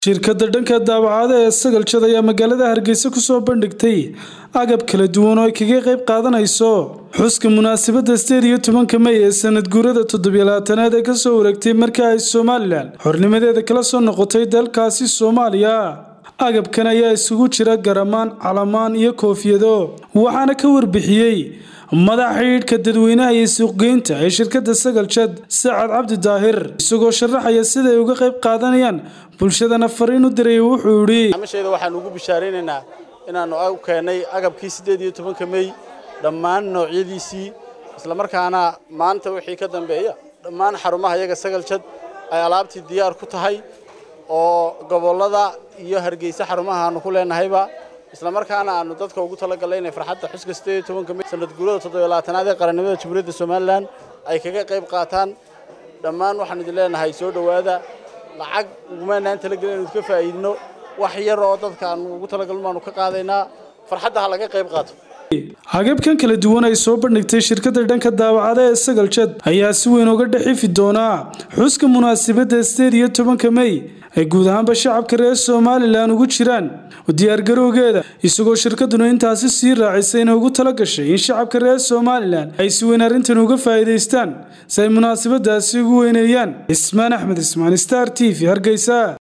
shirkadda dhanka daawacada ee sagalshad ayaa magaalada hargeysa kusoo bandhigtay agab kala duwan oo ay kaga qayb qaadanayso xuska munaasabadda sideed iyo tobanka mey ee sanad guurada toddobyolaatanaad ee kasoo wareegtay markii ay somalilan xornimadeeda kala soo noqotay dalkaasi soomaaliya agabkan ayaa isugu jira garamaan calamaan iyo koofiyado waxaana ka warbixiyey madaxa xidhiidhka dadweynaha iyo suuqgeynta ee shirkadda sagalshad sacad cabdi daahir isagoo sharaxaya sida ay uga qayb qaadanayaan bulshadana fariin u diraya wuxuu yidhi maamashayda waxaan ugu bishaaraynaynaa inaannu u keennay agabkii siddeed iyo tobanka mey dhammaan noocyadiisii islamarkaana maanta wixii ka dambeeya dhammaan xarumaha iyaga sagalshad ay alaabtii diyaar ku tahay oo gobollada iyo hargeysa xarumaha aanu ku leenahayba islamarkaana aanu dadka ugu talagalnay inay farxadda xuska sideed iyo tobanka mey sanad guurada toddobyolaatanaad ee qarannimada jamhuuriyadda somalilan ay kaga qayb qaataan dhammaan waxaan idin leenahay soo dhowaada lacag ugumaanaan talagelin inaynu ka faa'iidino wax yar oo dadka aanu ugu talagalin baanu ka qaadaynaa farxadda ha laga qayb qaato agabkan kala duwan ay soo bandhigtay shirkadda dhanka daawacada ee sagalshad ayaa si weyn uga dhexifi doonaa xuska munaasabadda sideed iyo tobanka mey ay guud ahaanba shacabka reer somalilan ugu jiraan diyaargarowgeeda isagoo shirkadduna intaasi sii raacisay inay ugu tala gashay in shacabka reer somalilan ay si weyn arrintan uga faa'iidaystaan si ay munaasabadaasi ugu weyneeyaan ismaan axmed ismaan star t v hargeysa